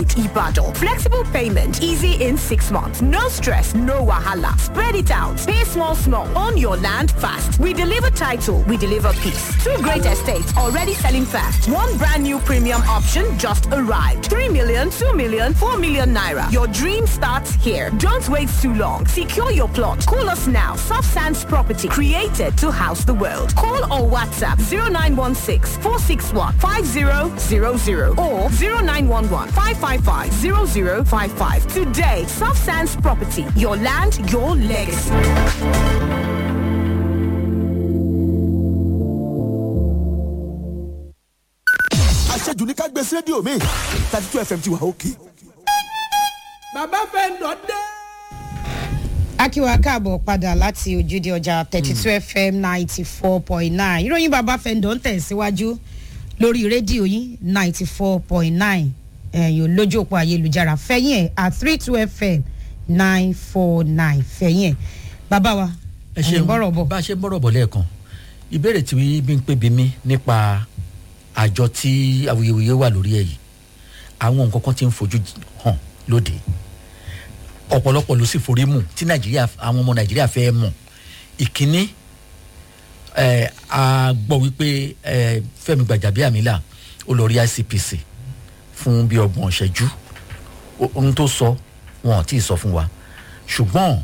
Road, Ibadan. Flexible payment, easy in six months. No stress, no wahala. Spread it out. Pay small, small. Own your land fast. We deliver title, we deliver peace. Two great estates already selling fast. One brand new premium option just arrived. 3 million, 2 million, 4 million naira. Your dream starts here. Don't wait too long. Secure your plot. Call us now. Soft Sands Property, created to house the world. Call or WhatsApp 0916 461 5000 or 0911 555 0055. Today, Soft Sands Property, your land, your legacy. àṣejù ní ká gbé sí rédíò mi thirty two fm ti wà òkè. bàbá fẹ́ lọ dé. akíwa káàbọ̀ padà láti ojúde ọjà thirty two fm ninety four point nine ìròyìn bàbá fẹ́ǹdọ̀ ń tẹ̀síwájú lórí rédíò yín ninety four point nine ẹ̀yìn lójú òpó ayélujára fẹ́yìn ẹ̀ at three two fm nine four nine fẹ́yìn ẹ̀ bàbá wa ẹ ṣeun bọ́rọ̀ bọ̀ bá a ṣe ń bọ̀rọ̀ bọ̀ lẹ́ẹ̀kan ìbéèrè tí bí ń pè bí mi nípa àjọ tí awuyewuye wà lórí ẹ̀ yìí àwọn nǹkan kan ti ń fojú hàn lóde ọ̀pọ̀lọpọ̀ ló sì forí mù tí nàìjíríà àwọn ọmọ nàìjíríà fẹ́ mọ̀ ìkíní ẹ̀ a gbọ́ wípé ẹ̀ fẹ́mi gbàjàbíàmílà ó lọ rí icpc fún bí ọgbọ̀n ṣẹ́jú ohun tó sọ wọn ò tí ì sọ fún wa ṣùgbọ́n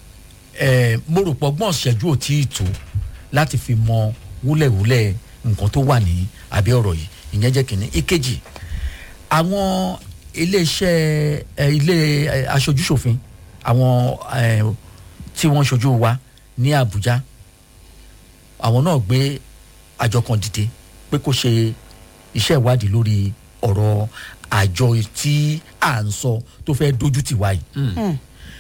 ẹ mo rò pọ̀ gbọ́n ṣẹ́jú ò tí ì tó láti fi mọ wúlẹ̀wúlẹ̀ nǹkan tó wà ní abẹ́ ọ̀rọ̀ yìí ìyẹn jẹ́ kínní ìkejì àwọn iléeṣẹ́ ẹ ilé ẹ, aṣojúṣòfin àwọn ẹ, tí wọ́n ṣojú wa ní àbújá àwọn náà gbé àjọ kan dìde pé kó ṣe iṣẹ́ ìwádìí lórí ọ̀rọ̀ àjọ tí à ń sọ tó fẹ́ dojú tì wá yìí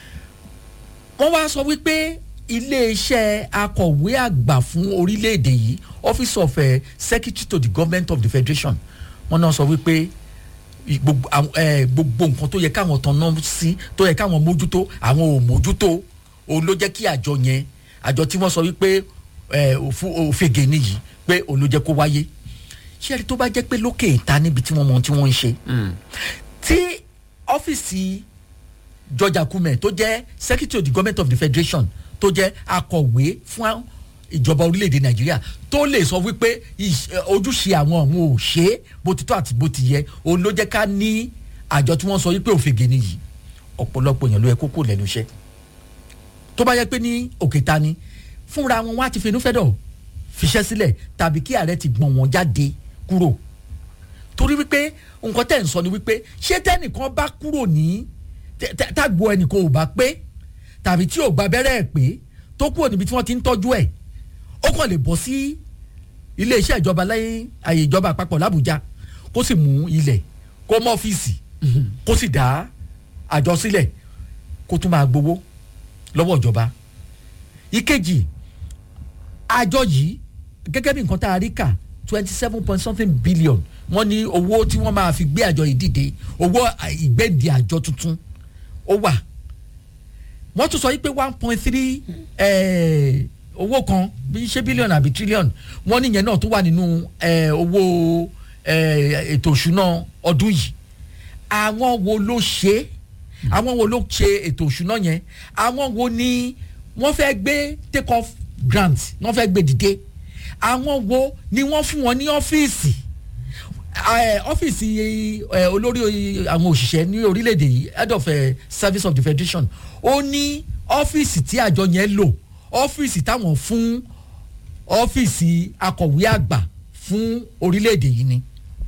wọ́n wá sọ wípé iléeṣẹ́ akọ̀wé àgbà fún orílẹ̀-èdè yìí office of uh, secretary to the government of the federation wọ́n náà sọ wípé i- gbogbo àwọn, eh, gbogbo nǹkan tó yẹ káwọn tan náà sí tó yẹ káwọn mójútó àwọn ò mójútó òun ló jẹ́ kí àjọ yẹn àjọ tí wọ́n sọ wípé eh, òfu- òfegè nìyí pé òun ló jẹ́ kó wáyé ṣé ẹni tó bá jẹ́ pé lókè ìta níbi tí wọ́n mọ ohun tí wọ́n ń ṣe tí ọ́fíìsì george akume tó jẹ́ secretary of the government of the federation tó jẹ́ akọ̀wé fún ìjọba orílẹ̀-èdè nàìjíríà tó lè sọ wípé ìṣ- ẹ, ojúṣe àwọn ọ̀hún ò ṣe é bó ti tó àti bó ti yẹ òun ló jẹ́ ká ní àjọ tí wọ́n sọ wípé òfegè nìyí ọ̀pọ̀lọpọ̀ èèyàn ló yẹ kókó lẹ́nu iṣẹ́ tó bá yẹ pé ní òkè ta ni fúnra wọn wá ti finú fẹ́dọ̀ fiṣẹ́ sílẹ̀ tàbí kí ààrẹ ti gbọ̀n wọn jáde kúrò torí wípé nǹkan tẹ̀ ń sọ ni wípé ṣé tẹ́nìkan bá kúrò ní tẹ- tẹ- tágbo ẹnìkan ò bá pé tàbí tí ò gba abẹ́rẹ́ ẹ̀ pé tó kúrò níbi tí wọ́n ti ń tọ́jú ẹ̀ ó kàn lè bọ́ sí iléeṣẹ́ ìjọba lẹ́yìn àyè ìjọba àpapọ̀ làbújá kó sì mú ilẹ̀ kó mọ́ ọ́fíìsì kó sì dá àjọ sílẹ̀ kó tún máa gbowó lọ́wọ́ ìjọba ìkejì àjọ yìí gẹ́gẹ́ bí nǹkan tá a rí kà twenty seven point something billion wọ́n ní owó tí wọ́n máa fi gbé àjọ yìí dìde owó à- ìgbẹ́ǹdì àjọ tuntun ó wà wọ́n tún sọ yìí pé one point three owó kan bí ṣé bílíọ̀nù àbí tírílíọ̀nù wọ́n níyẹn náà tó wà nínú eh, owó eh, ètò òṣùná ọdún yìí àwọn wo ló ṣe é àwọn wo ló ṣe ètò òṣùná yẹn àwọn wo ni wọ́n fẹ́ gbé take off grant wọ́n fẹ́ gbé dìde àwọn wo ni wọ́n fún wọn ní ọ́fíìsì eh, ọ́fíìsì eh, olórí àwọn òṣìṣẹ́ ní orílẹ̀-èdè yìí head of eh, service of the federation ó ní ọ́fíìsì tí àjọ yẹn lò ọ́fíìsì táwọn fún ọ́fíìsì akọ̀wé àgbà fún orílẹ̀-èdè yìí ni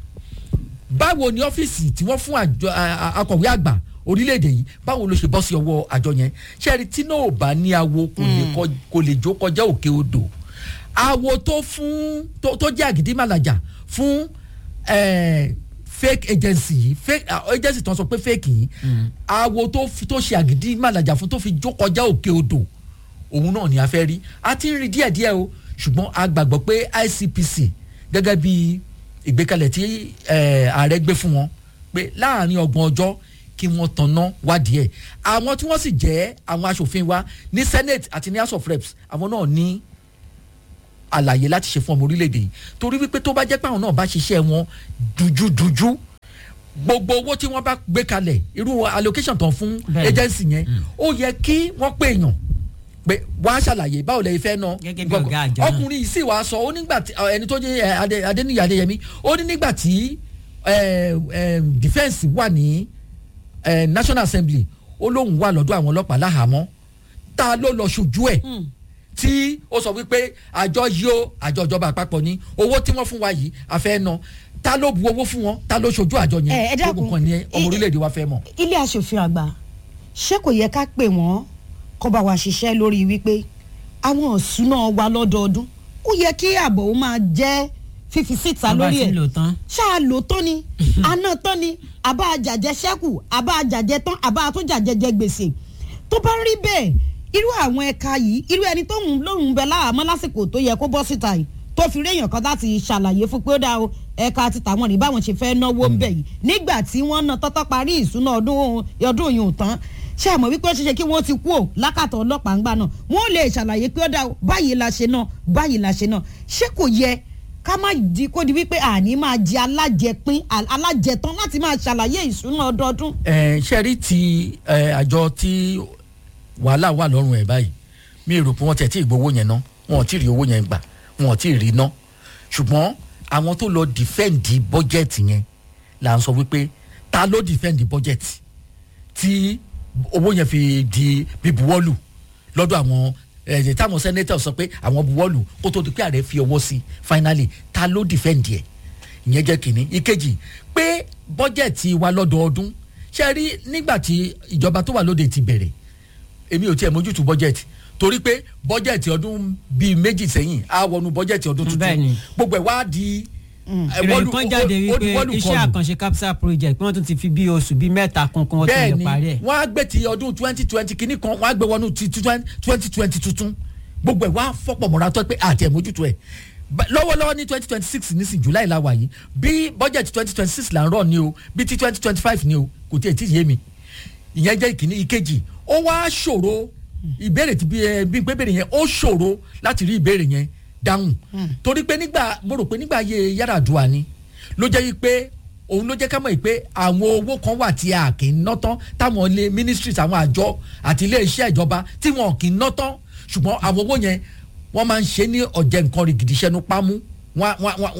báwo ni ọ́fíìsì tí wọ́n fún àjọ a- a- akọ̀wé àgbà orílẹ̀-èdè yìí báwo ló ṣe bọ́ sí ọwọ́ àjọ yẹn ṣẹ́ẹ̀rì tí náà ò bá ní awo kò lè kọ- kò lè jó kọjá òkè odò awo tó fún tó tó jẹ́ àgídímàlàjà fún eh, fake agency yìí fake ah, agency tó ń sọ pé fake yìí awo tó fi- tó ṣe àgídímàlàjà fún tó fi jó kọjá òkè odò òun náà ni a fẹ́ rí a ti ń rí díẹ̀díẹ̀ o ṣùgbọ́n a gbàgbọ́ pé icpc gẹ́gẹ́ bí ìgbékalẹ̀ tí eh, ààrẹ gbé fún wọn pé láàrin ọgbọ̀n ọjọ́ kí wọ́n tanná wádìí ẹ̀ àwọn tí wọ́n sì jẹ́ àwọn asòfin wa ní senate àti ní house of reps àwọn náà ní àlàyé láti ṣe fún ọmọ orílẹ̀-èdè yìí torí wípé tó bá jẹ́ pé àwọn náà bá ṣiṣẹ́ wọn dújúdújú gbogbo owó tí wọ́n bá gbé kalẹ̀ irú allocation tán fún Bẹ́ẹ̀ni. agency yẹn ó yẹ kí wọ́n pè èèyàn pé wàá ṣàlàyé báwo lè fẹ́ náà Gẹ́gẹ́ bí ọ̀gá àjọ náà. ọkùnrin yìí sì wàá sọ ó nígbà tí ẹni tó jẹ́ ẹ, Adé- Adéníyì Adéyẹmí ó ní nígbà tí ẹ, ẹ, defence wà ní ẹ, National Assembly ó lóun wà lọ́dọ̀ àwọn ọlọ́pàá láhàámọ́ ta ló lọ ṣojú ẹ̀ tí ó sọ wípé àjọ yìí ó àjọ ìjọba àpapọ̀ ní owó tí wọ́n fún wa yìí àfẹ́ ná ta ló bu owó fún wọn ta ló ṣojú àjọ Ẹ, ẹ yẹn dákun. gbogbo kan ní ọmọ I- orílẹ̀-èdè wa fẹ́ mọ̀. ilé asòfin àgbà ṣé kò yẹ ká pè wọ́n kó bá wa ṣiṣẹ́ lórí wípé àwọn ọ̀ṣúná wa lọ́dọọdún ó yẹ kí ààbò ó máa jẹ́ fífi síta Wọ́n bá lórí ti ẹ̀ lò tán. ṣáà lò tán ni àná tán ni àbá àjàjẹ ṣẹ́kù àbá àjàjẹ tán àbá àtúnjàjẹ jẹ gbèsè tó bá rí bẹ́ẹ̀ irú àwọn ẹ̀ka yìí irú ẹni tó ń lóhùn bẹ láàmú lásìkò tó yẹ kó bọ́ síta yìí tó fi réèyàn kan láti ṣàlàyé fún pé ó dáa o ẹ̀ka ti tàwọn rí báwọn ṣe fẹ́ náwó ń bẹ̀ yìí nígbà tí wọ́n ná tọ́tọ́ parí ìṣúná ọdún ọdún yìí ò tán ṣé àmọ́ wípé ó ṣeéṣe kí wọ́n ti kú ò lákàtọ̀ ọlọ́pàá ńgbà náà wọ́n lè ṣàlàyé pé ó dáa o báyìí la ṣe náà báyìí la ṣe náà ṣé kò yẹ ká má di kó di wípé àní máa jẹ alájẹpín al- alájẹtán láti máa ṣàlàyé ìṣúná ọdọọdún. ẹ ṣe rí ti ẹ, àjọ tí wàhálà wà lọ́rùn ẹ̀ báyìí mi rò pé wọ́n tiẹ̀ tí ì gbowó yẹn ná wọn ò tí ì rí owó yẹn gbà wọn ò tí ì rí ná ṣùgbọ́n àwọn tó lọ dìfẹ́ǹdì bọ́jẹ̀tì yẹn là ń sọ wípé ta ló dìfẹ́ǹdì bọ́jẹ̀tì tí owó yẹn fi di bíbuwọ́lù lọ́dọ̀ àwọn ẹ̀ẹ́dẹ̀ táwọn sẹ́nẹ́tọ̀ sọ pé àwọn buwọ́lù kó tó di pé ààrẹ fi ọwọ́ sí finally ta ló dìfẹ́ǹdì ẹ̀ ìyẹn jẹ́ kínní ìkejì pé bọ́jẹ̀tì wa lọ́dọọdún ṣe rí nígbà tí ìjọba tó wà lóde ti bẹ̀rẹ̀ èmi ò tiẹ̀ mójútó bọ́jẹ̀tì torí pé bọ́jẹ̀tì ọdún bíi méjì sẹ́yìn á wọnú bọ́jẹ̀tì ọdún Bẹ́ẹ̀ni. tuntun gbogbo ẹ̀ wá di. ẹ̀, ìròyìn wọ́lù- kan jáde ó- ó- ó di wípé wọ́lù iṣẹ́ kọlù àkànṣe capsule project pé wọ́n tún ti fi bí oṣù bíi mẹ́ta kankan wọ́n tún lè bẹ́ẹ̀ni parí ẹ̀. wọ́n á gbé ti ọdún twenty twenty kìíní kan wọ́n á gbé wọnú ti twenty twenty tuntun gbogbo ẹ̀ wá fọ́pọ̀ mọ́ra tó pé àti ẹ̀mójútó ẹ̀ Ba- lọ́wọ́lọ́wọ́ ní twenty twenty six ní sí july la wà yìí bí budget twenty twenty six là ń rọ̀ ni o bí ti twenty twenty five ni o kò tí ì tí ì yé mi ìyẹn jẹ́ ìkíní ìkejì ó wá ṣòro ìbéèrè tí bí ẹ bí pé béèrè yẹn ó ṣòro láti rí ìbéèrè yẹn dáhùn torí pé nígbà mo rò pé nígbà ayé Yar'Adua ni ló jẹ́ yí pé òun ló jẹ́ ká mọ̀ yìí pé àwọn owó kan wà tí a kì í ná tán táwọn ilé ministries àwọn àjọ àti ilé iṣẹ́ ìjọba tí wọn kì í ná tán ṣùgbọ́n àwọn owó yẹn wọ́n máa ń ṣe ní ọ̀jẹ̀ nǹkan rí gidi iṣẹ́ nu pámú wọn wọn wọn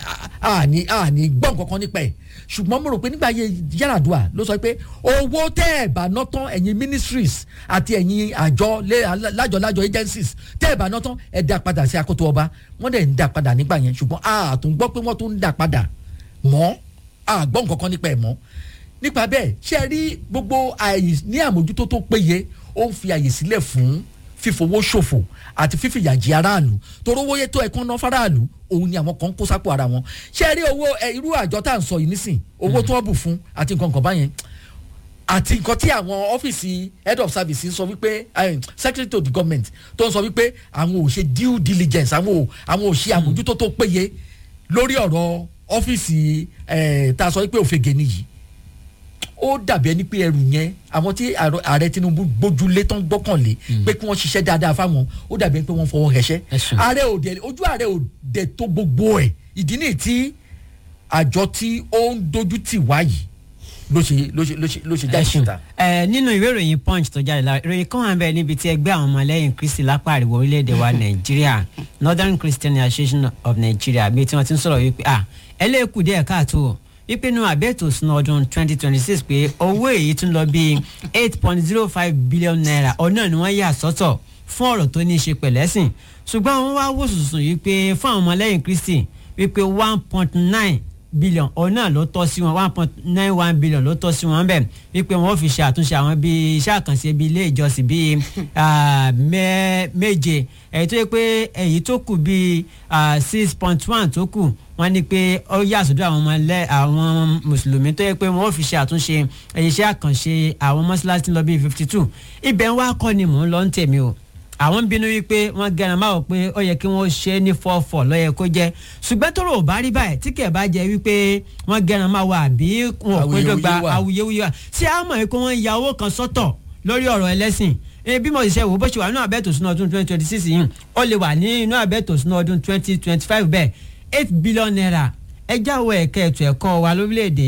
àní àní gbọ́ nǹkan kan nípa ẹ̀ ṣùgbọ́n mo rò pé nígbà ayé Yar'Adua ló sọ pé owó tẹ́ ẹ̀ bá ná tán ẹ̀yin ministries àti ẹ̀yin àjọ lé- lájọ-lájọ agencies tẹ́ ẹ̀ bá ná tán ẹ̀ dá padà sí akoto ọba wọ́n dẹ̀ ń dá padà nígbà yẹn ṣùgbọ́n a tún gbọ́ pé wọ́n tún ń dá padà mọ́ a gbọ́ nǹkan kan nípa ẹ̀ mọ́ nípa bẹ́ẹ̀ ṣe rí gbogbo àyè ní àmójútó tó péye ó ń fi àyè sílẹ̀ fún fífowó ṣòfò àti fífìyàjì aráàlú torí owó yẹn tó ẹ̀kan ná faraàlú òun ni àwọn kan kó sápò ara wọn ṣe rí owó ẹ, irú àjọ tá à ń sọ yìí nísìn owó tó wọ́n bù fún àti nǹkan kan báyẹn àti nǹkan tí àwọn ọ́fíìsì head of service sọ wípé eh, secretary to the government tó ń sọ wípé àwọn ò ṣe due diligence àwọn ò àwọn ò ṣe àmójútó tó péye lórí ọ̀rọ̀ ọ́fíìsì eh, tá a sọ wípé òfegè nìyí ó dàbí ẹni pé ẹrù yẹn àwọn tí ààrẹ ààrẹ Tinubu gbójúlé tán gbọ́kànlé pé kí wọ́n ṣiṣẹ́ dáadáa fáwọn ó dàbí ẹni pé wọ́n fọwọ́ hẹṣẹ́ Ẹ̀sùn. ààrẹ ò dẹ̀ ojú ààrẹ ò dẹ̀ tó gbogbo ẹ̀ ìdí nìyí tí àjọ tí ó ń dojú tì wá yìí ló ṣe ló ṣe ló ṣe ló ṣe jáde ẹ̀sùn síta. ẹ nínú ìwé ìròyìn punch tó jáde lára ìròyìn kan wà ń bẹ níbi tí ẹgbẹ́ àwọn ọmọlẹ́yìn kristi lápá àríwá orílẹ̀-èdè wa nàìjíríà northern christian association of nigeria bíi tí wọ́n ti ń sọ̀rọ̀ wípé à ẹlẹ́kù díẹ̀ káàtó o wípé inú àbẹ́ẹ̀tò sínú ọdún twenty twenty six pé owó èyí tún lọ bíi eight point zero five billion naira ọ̀nà ni wọ́n yà sọ́tọ̀ fún ọ̀rọ̀ tó ní í ṣe pẹ̀lẹ́sìn ṣùgbọ́n wọ́n wá wò sùsùn yìí pé fún àwọn ọmọlẹ́yìn kristi wípé one point nine billion òun náà ló tọ́ sí wọn one point nine one billion ló tọ́ sí wọn bẹ́ẹ̀ wípé wọn ò fi ṣe àtúnṣe àwọn bíi iṣẹ́ àkànṣe bíi ilé ìjọsìn bíi ah, mẹ́- méje èyí tó yẹ pé èyí tó kù bíi six point one tó kù wọ́n ní pé ó yà sọ́dọ̀ àwọn ọmọ ilẹ̀ àwọn mùsùlùmí tó yẹ pé wọ́n ò fi ṣe àtúnṣe iṣẹ́ àkànṣe àwọn mọ́ṣáláṣí lọ bíi fifty two ibẹ̀ ń wá kọ́ ni mò ń lọ ń tèmi o àwọn ń bínú wípé wọ́n gẹran máa wò pé ó yẹ kí wọ́n ṣe é ní fọ́ọ̀fọ̀ lọ́yẹ kó jẹ́ ṣùgbọ́n tó rò bá rí báyìí tí kẹ̀ bá jẹ́ wípé wọ́n gẹran máa wà àbí wọn ò péjọ gba Awuyewuye wà. awuyewuye wà ṣé a mọ̀ pé wọ́n ya owó kan sọ́tọ̀ lórí ọ̀rọ̀ ẹlẹ́sìn ẹ bí mo ṣe wò bó ṣe wà nínú àbẹ́tò sínú ọdún twenty twenty six yìí ó lè wà ní inú àbẹ́tò sínú ọdún twenty twenty five bẹ́ẹ̀ eight billion naira ẹjá wo ẹ̀ka ètò ẹ̀kọ́ wa lórílẹ̀‐èdè yìí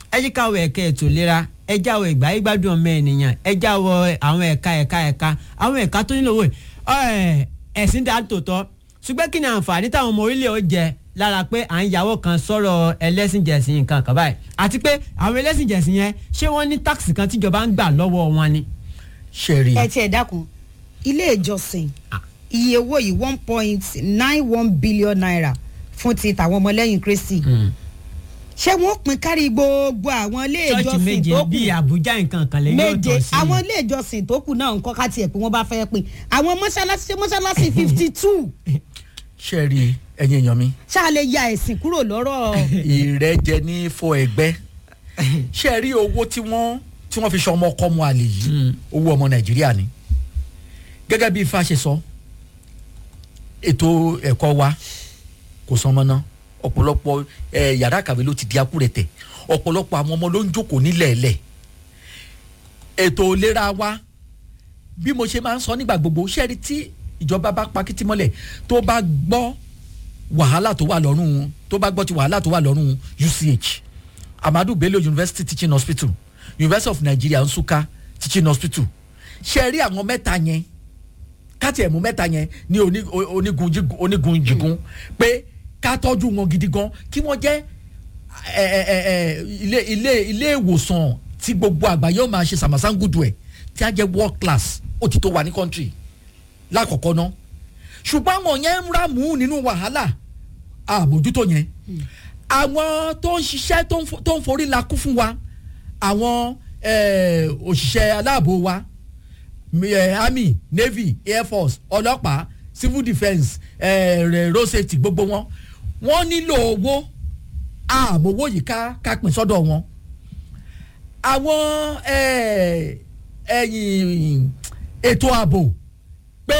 ẹ jí káwọ ẹ̀ka ètò ìlera ẹ jáwọ ìgbà ìgbádùn ọmọ ènìyàn ẹ jáwọ àwọn ẹ̀ka ẹ̀ka ẹ̀ka àwọn ẹ̀ka tó nílò wò ẹ̀ ẹ̀sìn dá tòótọ́ ṣùgbọ́n kí ni àǹfààní táwọn ọmọ orílẹ̀ ó jẹ lára pé à ń yàwó kan sọ̀rọ̀ ẹlẹ́sìnjẹ̀sìn nǹkan kan báyìí àti pé àwọn ẹlẹ́sìnjẹ̀sìn yẹn ṣé wọ́n ní táàkì kan tíjọba ń gbà lọ́wọ́ wọn ni. ṣe rí ẹ tiẹ̀ dákun ilé ìjọsìn iye owó yìí one point nine one billion naira fún ti tàwọn ọmọlẹ́yìn kristi ṣé wọ́n pín kárí gbogbo àwọn ilé ṣọ́ọ̀ṣì ìjọsìn méje tó kù bíi àbújá nǹkan kan lè yóò méje tọ̀ sí i. àwọn ilé ìjọsìn tó kù náà nǹkan ká tiẹ̀ pé wọ́n bá fẹ́ pín àwọn mọ́ṣáláṣí ṣé mọ́ṣáláṣí fifty two ṣe rí ẹyin èèyàn mi ṣáà lè ya ẹ̀sìn kúrò lọ́rọ̀ ìrẹ́jẹ ní fọ ẹgbẹ́ ṣe rí owó tí wọ́n tí wọ́n fi ṣe ọmọ ọkọ mu àlè yìí owó ọmọ nàìjíríà ni gẹ́gẹ́ bí ifá ṣe sọ ètò ẹ̀kọ́ wa kò san mọ́ná ọ̀pọ̀lọpọ̀ ẹ̀ yàrá kàwé ló ti di akúrẹ̀tẹ̀ ọ̀pọ̀lọpọ̀ àwọn ọmọ ló ń jókòó nílẹ̀ẹ́lẹ̀ ètò ìlera wa bí mo ṣe máa ń sọ nígbà gbogbo ṣẹ́ẹ́rì tí ìjọba bá pa kìtì mọ́lẹ̀ tó bá gbọ́ wàhálà tó wà lọ́rùn tó bá gbọ́ ti wàhálà tó wà lọ́rùn UCH Amadu Bello University Teaching Hospital University of Nigeria Nsukka Teaching Hospital ṣẹ́ẹ́rì àwọn mẹ́ta yẹn káti ẹ̀mú mẹ́ta yẹn ní oní- o- onígun jígun- onígun jìgun pé ká tọ́jú wọn gidi gan kí wọ́n jẹ́ ẹ, ẹ, ẹ, ẹ, ilé ilé ilé ìwòsàn tí gbogbo àgbáyé ó máa ṣe sàmàsángùdù ẹ̀ tí a jẹ́ world class ó ti tó wà ní country lákọ̀ọ́kọ́ ná ṣùgbọ́n àwọn yẹn ń ràmú nínú wàhálà àbójútó yẹn àwọn tó ń ṣiṣẹ́ tó ń fo- tó ń forí la kú fún wa àwọn eh, òṣìṣẹ́ aláàbò wa mi- eh, army navy air force ọlọ́pàá civil defence eh, re- road safety gbogbo wọn wọ́n nílò owó àmówó yìí ká ká pín sọ́dọ̀ wọn àwọn eh, ẹ̀yìn ètò ààbò pé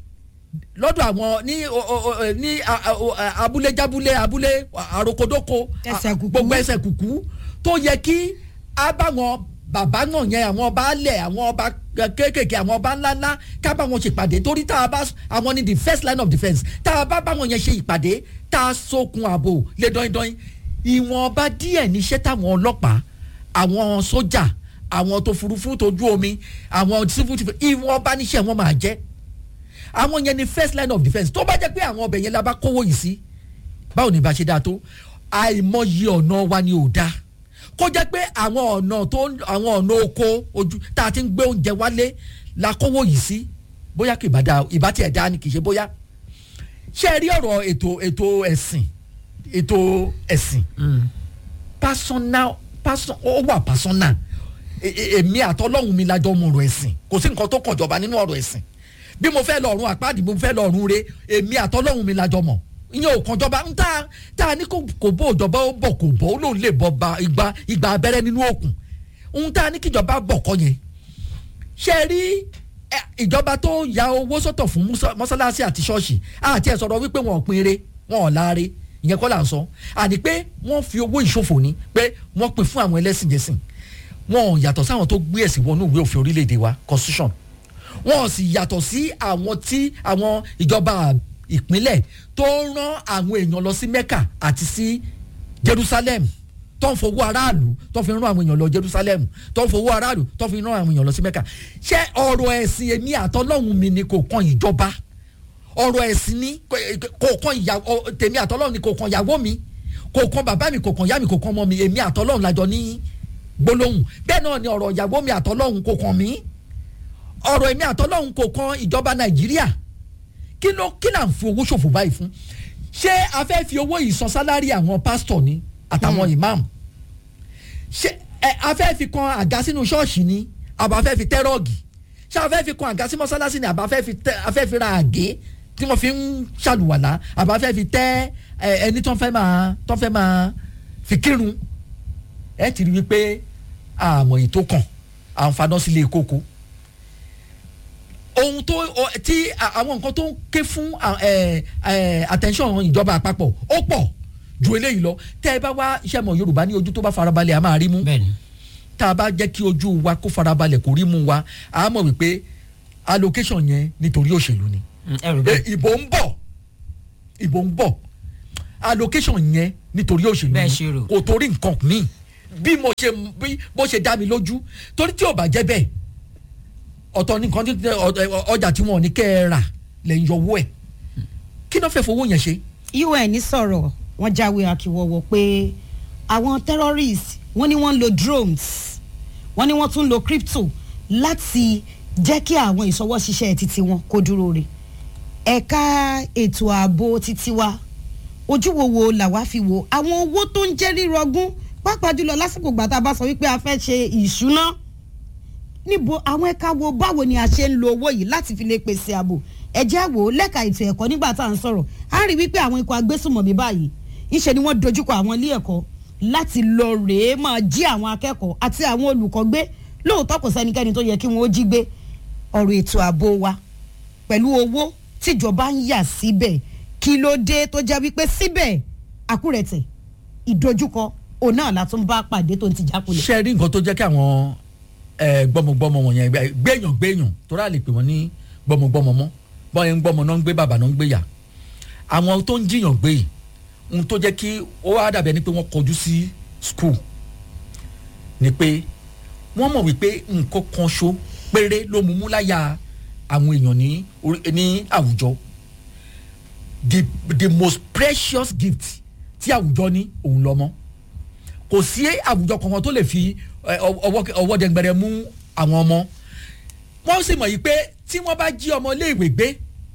lọ́dọ̀ àwọn ní o- o- o- ní a- a- o- a- abúlé jábúlé abúlé àròkodóko Ẹsẹ̀ kùkú. gbogbo ẹsẹ̀ kùkú tó yẹ kí a bá wọn bàbá náà yẹn àwọn ọba alẹ̀ àwọn ọba kéékèèké àwọn ọba ńláńlá ká bá wọn ṣe ìpàdé torí tá a bá àwọn ní the first line of defence tá a bá bá wọn yẹn ṣe ìpàdé tá a sókun ààbò lé dọ́yìndọ́yìn ìwọ̀nba díẹ̀ níṣẹ́ táwọn ọlọ́pàá àwọn sójà àwọn tó furuufú tójú omi àwọn civil defence ìwọ̀nba níṣẹ́ wọn máa jẹ́ àwọn yẹn ni first line of defence tó bá jẹ́ pé àwọn ọbẹ̀ yẹn la bá kówó yìí sí báwo ni ìbá ṣe dáa tó àìmọye ọ̀nà wa ni ò dáa kó jẹ́ pé àwọn ọ̀nà tó àwọn ọ̀nà oko ojú tá a ti ń gbé oúnjẹ wálé la kówó yìí sí bóyá kì í bá dáa ìbá tiẹ̀ dáa ni kì í ṣe bóyá ṣé ẹ rí ọ̀rọ̀ ètò ètò ẹ̀sìn ètò ẹ̀sìn personal person ó wà personal E- e- èmi àtọ́lọ́hún mi lájọ́ mọ̀ ọ̀rọ̀ ẹ̀sìn kò sí nǹkan tó kàn jọba nínú ọ̀rọ̀ ẹ̀sìn bí mo fẹ́ lọ ọ̀run àpáàdì mo fẹ́ lọ ọ̀run re èmi àtọ́lọ́hún mi lájọ́ mọ̀ ìyẹn ò kàn jọba ń tá tá a ní kò kò bó ìjọba ó bọ̀ kò bọ̀ ó lòun lè bọ̀ ba igba igba abẹ́rẹ́ nínú òkun ń tá a ní kíjọba bọ̀ kọ́ yẹn ṣe rí ẹ, ìjọba tó ya owó sọ́tọ̀ fún musa- mọ́sálásí àti ṣọ́ọ̀ṣì àti ẹ̀ sọ̀rọ̀ wípé wọn ò pin eré wọn ò láre ìyẹn kọ́ là ń sọ àní pé wọ́n fi owó ìṣòfò ní pé wọ́n pin fún àwọn ẹlẹ́sìn jẹ̀sìn wọn ò yàtọ̀ sáwọn tó gbé ẹ̀sìn wọnú ìwé òfin orílẹ̀-èdè wa constitution wọn ò sì yàtọ̀ sí àwọn tí àwọn ìjọba ìpínlẹ̀ tó ń rán àwọn èèyàn lọ sí mecca àti sí jerusalem tó ń fowó aráàlú tó fi rán àwọn èèyàn lọ jerusalem tó ń fowó aráàlú tó fi rán àwọn èèyàn lọ sí mecca ṣé ọ̀rọ̀ ẹ̀sìn èmi àtọ́lọ́hún mi ni kò kan ìjọba ọ̀rọ̀ ẹ̀sìn ni kò- kò kan ìyàwó tèmi àtọ́lọ́hún ni kò kan ìyàwó mi kò kan bàbá mi kò kan ìyá mi kò kan ọmọ mi èmi àtọ́lọ́hún lájọ ní gbólóhùn bẹ́ẹ̀ náà ni ọ̀rọ̀ ìyàwó mi àtọ́lọ́hún kò kan mí ọ̀rọ̀ èmi àtọ́lọ́hún kò kan ìjọba nàìjíríà kí ló kí là ń fi owó ṣòfò báyìí fún ṣé a fẹ́ fi owó yìí san sálárì àwọn pásítọ̀ ni àtàwọn imam ṣé ẹ a fẹ́ fi kan àga sínú ṣọ́ọ̀ṣì ni àbá fẹ́ fi tẹ́rọ̀gì ṣé a fẹ́ fi kan àga sí mọ́sálásí ni àbá fẹ́ fi tẹ́ a fẹ́ fi ra àgé tí wọ́n fi ń ṣàlùwàlá àbá fẹ́ fi tẹ́ ẹ, ẹni tó ń fẹ́ máa tó ń fẹ́ máa fi kírun ẹ ti rí wípé àmọ̀ yìí tó kàn àǹfààní sílé kókó ohun tó ọ- tí a- àwọn nǹkan tó ń ké fún à- ẹ, ẹ, attention ìjọba àpapọ̀ ó pọ̀ ju eléyìí lọ tẹ́ ẹ bá wá iṣẹ́ mọ̀ yorùbá ní ojú tó bá farabalẹ̀ a máa rí mú bẹ́ẹ̀ni tá a bá jẹ́ kí ojú wa kó farabalẹ̀ kó rí mú wa a mọ̀ wípé allocation yẹn nítorí òṣèlú ni Mm, ẹrù E, bẹ́ẹ̀ ìbò ń bọ̀ ìbò ń bọ̀ allocation yẹn nítorí òṣèlú Bẹ́ẹ̀ ni ṣe rò. kò torí nǹkan míì bí mo ṣe bí bó ṣe dá mi lójú torí tí ò bá jẹ́ bẹ́ẹ̀ ọ̀tọ̀ nìkan tí ọ- ọjà tí wọn ò ní kẹ́ ẹ rà lẹ́yìn yọwọ́ ẹ̀ kí náà fẹ́ fowó yẹn ṣe. un sọ̀rọ̀ wọ́n jáwé akíwọ́wọ́ pé àwọn terrorists wọ́n ní wọ́n ń lo drones wọ́n ní wọ́n tún ń lo crypto láti jẹ́ kí àwọn ìṣọwọ́ṣiṣẹ́ títí wọn kó dúró re ẹ̀ka ètò ààbò títí wa ojú wo wo làwa fi wo àwọn owó tó ń jẹ́ rírọgún pàápàá jùlọ lásìkò gbà tá a bá sọ wípé a fẹ́ ṣe ìṣúná níbo àwọn ẹ̀ka wo báwo ni a ṣe ń lo owó yìí láti fi lè pèsè ààbò ẹ̀jẹ̀ àwò lẹ́ka ètò ẹ̀kọ́ nígbà tá à ń sọ̀rọ̀ a rí wípé àwọn ikọ̀ agbésùmọ̀mí báyìí ńṣe ni wọ́n dojúkọ àwọn ilé ẹ̀kọ́ láti lọ rèé máa jí àwọn akẹ́kọ̀ọ́ àti àwọn olùkọ́ gbé lóòótọ́ kò sẹ́nikẹ́ni tó yẹ kí wọ́n ó jí gbé ọ̀rọ̀ ètò ààbò wa pẹ̀lú owó tíjọba ń yà síbẹ̀ kí ló dé tó jẹ́ wípé síbẹ̀ àkúrẹ̀tẹ̀ ìdojúkọ òun náà la tún bá pàdé tó ń ti jákulẹ̀. ṣe rí nǹkan tó jẹ́ kí àwọn eh, gbọ́mọgbọ́mọ wọ̀nyẹn gbé- gbéyàn gbéyàn torí àlè pè wọ́n ní gbọ́mọgbọ́mọ mọ́ bọ́ọ̀ ń gbọ́mọ náà ń gbé bàbá náà ń gbé yà àwọn tó ń jiyàn gbé yìí ohun tó jẹ́ kí ó wá dàbí ẹni pé wọ́n kọjú sí school ni pé wọ́n mọ̀ wípé nǹkan kan ṣo péré ló mú mú láyà àwọn èèyàn ní orí- ní àwùjọ the the most precious gift tí àwùjọ ní òun lọ́mọ kò sí àwùjọ kankan tó lè fi ẹ, ọwọ́ ọwọ́ dẹ̀ngbẹ̀rẹ̀ mú àwọn ọmọ wọ́n sì mọ̀ yìí pé tí wọ́n bá jí ọmọ iléèwé gbé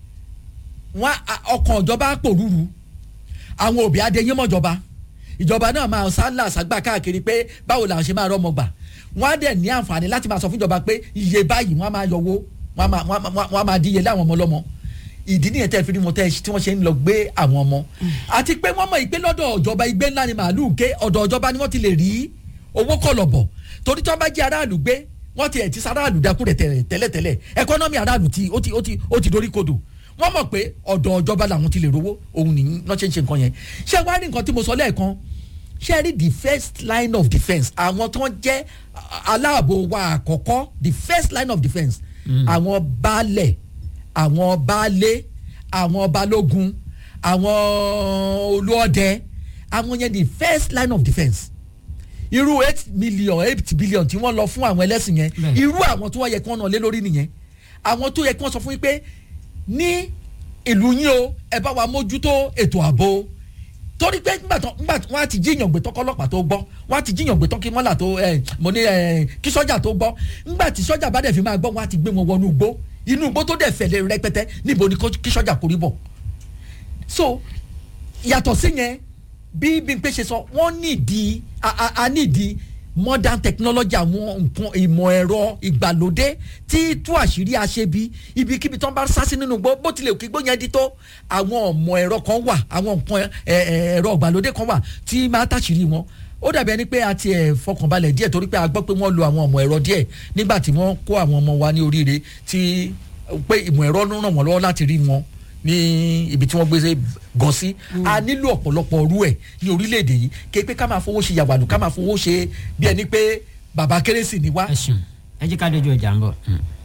wọ́n á- ọkàn ìjọba pòrúurú àwọn òbí adéyé mọ́jọba ìjọba náà máa sálà ságbà káàkiri pé báwo làwọn ṣe máa rọ́mọ gbà wọ́n á dẹ̀ ní àǹfààní láti máa sọ fún ìjọba pé iye báyìí wọ́n á máa yọwó wọ́n á máa- wọ́n á máa- wọ́n á máa díye láwọn ọmọ lọ́mọ ìdí nìyẹn tẹ́ fi ní wọn tẹ́ tí wọ́n ṣe ń lọ gbé àwọn ọmọ àti pé wọ́n mọ̀ ìpè lọ́dọ̀ ìjọba igbe ńlá ni màálù ké ọ̀dọ̀ ìjọba ni wọ́n ti lè rí owó kọlọ̀bọ̀ torí tí wọ́n bá jí aráàlú gbé wọ́n ti ẹ̀ ti sáráàlú dákú rẹ̀ tẹ̀lẹ̀ tẹ́lẹ̀tẹ́lẹ̀ ẹkọ́nọ́mì aráàlú ti ó ti ó ti ó ti dorí kodò wọ́n mọ̀ pé ọ̀dọ̀ ìjọba làwọn ti lè rówó òun nìyí náà ṣe ń ṣe nǹkan yẹn ṣé wàá rí nǹkan tí mo sọ lẹ́ẹ̀kan ṣé rí the first line of defence àwọn tó ń jẹ́ aláàbò wa àkọ́kọ́ the first line of defence àwọn baálẹ̀ àwọn baálé àwọn balógun àwọn olóòdẹ àwọn yẹn the first line of defence irú eight million eight billion tí wọ́n lọ fún àwọn ẹlẹ́sìn yẹn Bẹ́ẹ̀. irú àwọn tó wọ́n yẹ kí wọ́n nà lé lórí nìyẹn àwọn tó yẹ kí wọ́n sọ fún yín pé ní ìlú yín o ẹ bá wa mójútó ètò ààbò torí pé nígbà tó nígbà tó wọ́n á ti jíyàn gbé tán kọ́lọ́pàá tó gbọ́ wọ́n á ti jíyàn gbé tán kí mọ́là tó ẹ mo ní ẹ kí sọ́jà tó gbọ́ nígbà tí sọ́jà bá dẹ̀ fi máa gbọ́ wọ́n á ti gbé wọn wọnú igbó inú igbó tó dẹ̀ fẹ̀lẹ̀ rẹpẹtẹ níbo ni kó- kí sọ́jà kórìí bọ̀ so yàtọ̀ sí yẹn bí Bímpé ṣe sọ wọ́n nídìí a a- a nídìí modern technology àwọn nǹkan ìmọ̀ ẹ̀rọ ìgbàlódé tí tú àṣírí aṣebi ibikíbi tó ń bá sá sí nínú gbó bó tilẹ̀ kí gbó yẹn di tó àwọn ọmọ ẹ̀rọ kan wà àwọn nǹkan ẹ̀, ẹ̀, ẹ̀rọ ìgbàlódé kan wà tí máa tàṣírí wọn ó dàbí ẹni pé a ti ẹ̀ fọkànbalẹ̀ díẹ̀ torí pé a gbọ́ pé wọ́n lo àwọn ọmọ ẹ̀rọ díẹ̀ nígbà tí wọ́n kó àwọn ọmọ wa ní oríire tí pé ìmọ̀ ẹ̀rọ ń ràn wọ́n lọ́wọ́ láti rí wọn ní ibi tí wọ́n gbé ṣe gan sí a nílò ọ̀pọ̀lọpọ̀ ọrú ẹ̀ ní orílẹ̀-èdè yìí képe ká máa fowó ṣe yàwàlù ká máa fowó ṣe bí ẹni pé bàbá kérésì ni wá ẹ ṣeun ẹ jẹ́ ká dojú ọjà ń bọ̀. Mm.